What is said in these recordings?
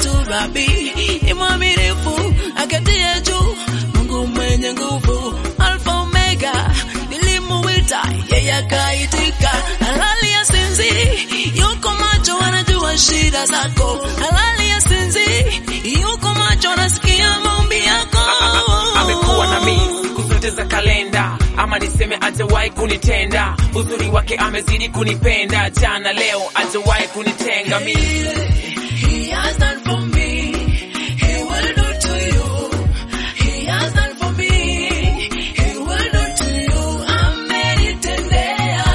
wetu Rabi ni mwaminifu, aketie juu, Mungu mwenye nguvu, Alfa Omega, nilimuita yeye akaitika, halali ya sinzi, yuko macho, anajua shida zako, halali ya sinzi, yuko macho, anasikia maombi yako. amekuwa na mimi kuzoteza kalenda ama niseme ajawahi kunitenda uzuri wake amezidi kunipenda jana leo ajawahi kunitenga mimi He has done for me. He will do to you. He has done for me. He will do to you. Amenitendea.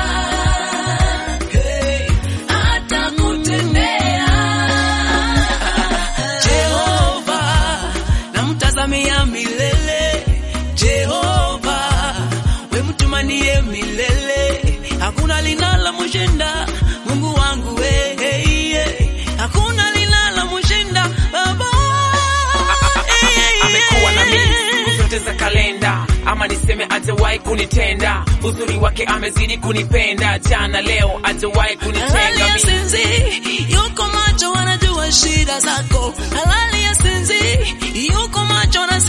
Hey, atakutendea. Jehova, namtazamia milele. Jehova, we mtumanie milele. Hakuna linalomshinda Mungu wangu we, hey, hey. Hakuna linalomshinda Baba. Hey, hey, amekuwa na hey. mimi kuzoteza kalenda ama niseme ajawahi kunitenda uzuri wake amezidi kunipenda jana leo ajawahi kunitenga Halali ya mimi sinzi, yuko macho, anajua shida zako. Halali ya sinzi, yuko macho, anasikia